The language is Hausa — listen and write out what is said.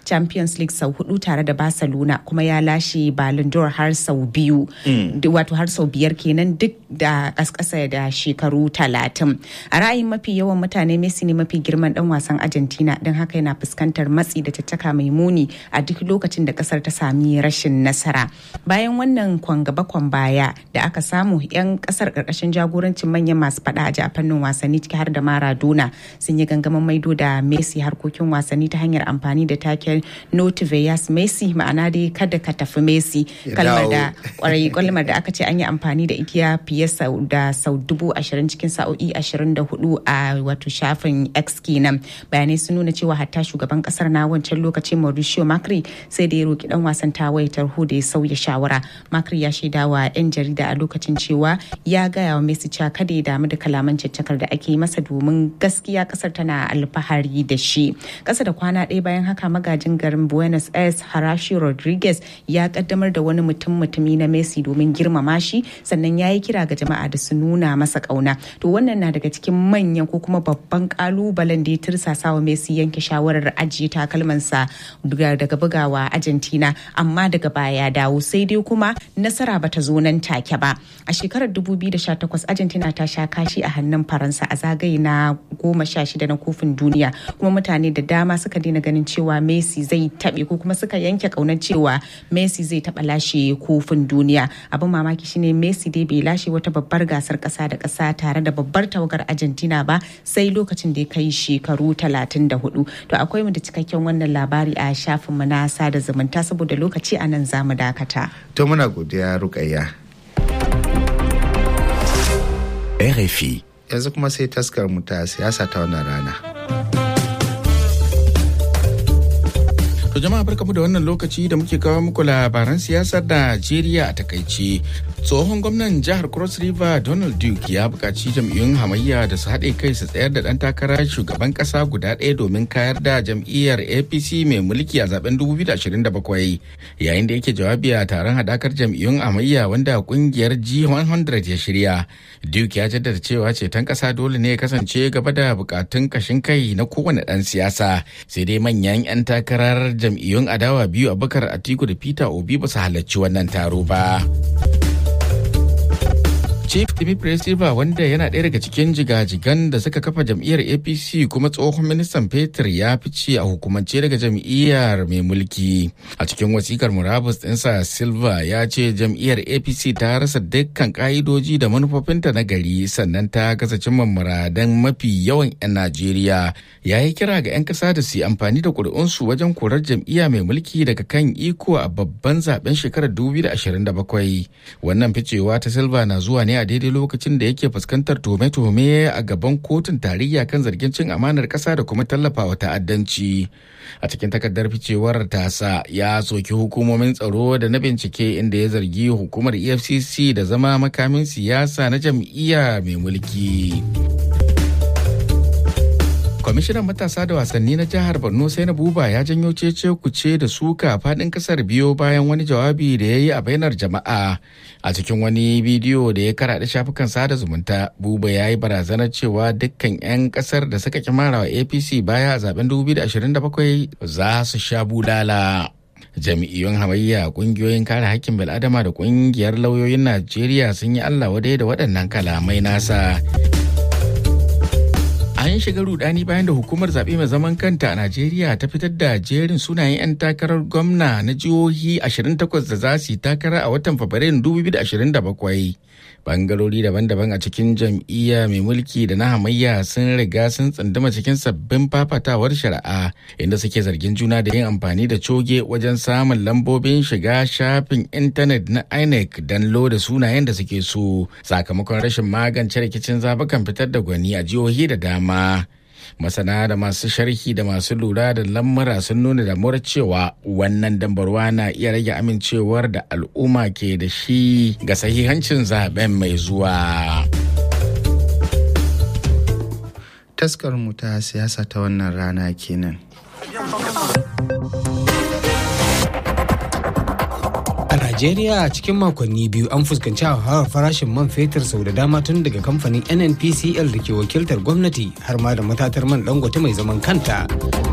champions league sau hudu tare da barcelona kuma ya lashe ballon d'or har sau biyu wato har sau biyar kenan duk da kaskasa da shekaru talatin a ra'ayin mafi yawan mutane messi ne mafi girman dan wasan argentina don haka yana fuskantar matsi da tattaka mai muni a duk lokacin da kasar ta sami rashin nasara bayan wannan kwan gaba kwan baya da aka samu 'yan kasar karkashin jagorancin manyan masu fada a fannin wasanni ciki har da maradona sun yi gangamin maido da messi harkokin wasanni ta hanyar amfani da taken notiveyas messi ma'ana dai kada ka tafi messi kalmar da kwarai kalmar da aka ce an yi amfani da ita fiye da sau dubu ashirin cikin sa'o'i ashirin da hudu a wato shafin x kenan bayanai sun nuna cewa hatta shugaban kasar na wancan lokacin mauricio macri sai da ya roki dan wasan tawaye tarho da ya sauya shawara macri ya shaida wa 'yan jarida a lokacin cewa ya gaya wa messi cewa kada ya damu da kalaman caccakar da ake masa domin gaskiya kasar tana alfahari da shi kasa da kwana ɗaya bayan haka magajin garin buenos aires harashi rodriguez ya kaddamar da wani mutum mutumi na messi domin girmama shi sannan ya yi kira ga jama'a da su nuna masa kauna to wannan na daga cikin manyan ko kuma babban kalubalen da ya tirsasa wa messi yanke shawarar ajiye takalmansa daga bugawa argentina amma daga baya ya dawo sai dai kuma nasara bata zo nan take ba a shekarar 2018 argentina ta sha kashi a hannun faransa a zagaye na goma sha shida na kofin duniya kuma mutane da dama suka daina ganin cewa messi zai taɓe ko kuma suka yanke kaunar cewa messi zai taɓa lashe kofin duniya abin mamaki shine messi dai bai lashe wata babbar gasar ƙasa da ƙasa tare da babbar tawagar argentina ba sai lokacin da ya kai shekaru 34 to akwai mu da cikakken wannan labari a shafinmu na sada zumunta saboda lokaci a nan za mu dakata to muna godiya rukayya RFI. Yanzu kuma sai taskar mu ta siyasa ta wannan rana. To jama'a barkamu da wannan lokaci da muke kawo muku labaran siyasar Najeriya a takaice. Tsohon gwamnan jihar Cross River Donald Duke ya buƙaci jam'iyyun hamayya da su haɗe kai su tsayar da ɗan takarar shugaban ƙasa guda ɗaya domin kayar da jam'iyyar APC mai mulki a zaben 2027. Yayin da yake jawabi a taron haɗakar jam'iyyun hamayya wanda ƙungiyar G100 ya shirya. Duke ya jaddada cewa ceton ƙasa dole ne ya kasance gaba da buƙatun kashin kai na kowane ɗan siyasa. Sai dai manyan 'yan takarar jam'iyyun adawa biyu abubakar atiku da peter obi ba su halarci wannan taro ba chief dimitri silva wanda yana ɗaya daga cikin jigajigan da suka kafa jam'iyyar apc kuma tsohon ministan fetur ya fice a hukumance daga jam'iyyar mai mulki a cikin wasikar murabus ɗinsa silva ya ce jam'iyyar apc ta rasa dukkan ƙa'idoji da manufofinta na gari sannan ta gaza cimma muradan mafi yawan 'yan najeriya ya yi kira ga 'yan ƙasa da su yi amfani da ƙuri'unsu wajen korar jam'iyya mai mulki daga kan iko a babban zaben shekarar 2027 wannan ficewa ta silva na zuwa ne a daidai lokacin da yake fuskantar tuhume-tuhume a gaban kotun tarayya kan zargin cin amanar ƙasa da kuma tallafawa ta'addanci a cikin takardar ficewar tasa ya soki hukumomin tsaro da na bincike inda ya zargi hukumar efcc da zama makamin siyasa na jam'iyya mai mulki. kwamishinan matasa da wasanni na jihar borno sai na buba ya janyo cece kuce da suka fadin kasar biyo bayan wani jawabi da ya yi a bainar jama'a a cikin wani bidiyo da ya karaɗe shafukan sada zumunta buba ya yi barazanar cewa dukkan 'yan kasar da suka kimara wa apc baya a zaben 2027 za su sha bulala jami'iyyun hamayya kungiyoyin kare hakkin bil'adama da kungiyar lauyoyin najeriya sun yi allah wadai da waɗannan kalamai nasa an shiga rudani bayan da hukumar zaɓe mai zaman kanta a najeriya ta fitar da jerin sunayen 'yan takarar gwamna na jihohi 28 da za su yi takara a watan fabrairun 2027 bangarori daban-daban a cikin jam'iyya mai mulki da na hamayya sun riga sun tsunduma cikin sabbin fafatawar shari'a inda suke zargin juna da yin amfani da coge wajen samun lambobin shiga shafin intanet na inec don loda sunayen da suke so sakamakon rashin magance rikicin zabukan fitar da gwani a jihohi da dama masana da masu sharhi da masu lura da lamura sun nuna damuwar cewa wannan dambarwa na iya rage amincewar da al'umma ke da shi ga sahihancin zaben mai zuwa taskar mu ta siyasa ta wannan rana kenan A Najeriya cikin makonni biyu an fuskanci hauhawar farashin man fetur sau da dama tun daga kamfanin NNPCL da ke wakiltar gwamnati har ma da matatar man dangote mai zaman kanta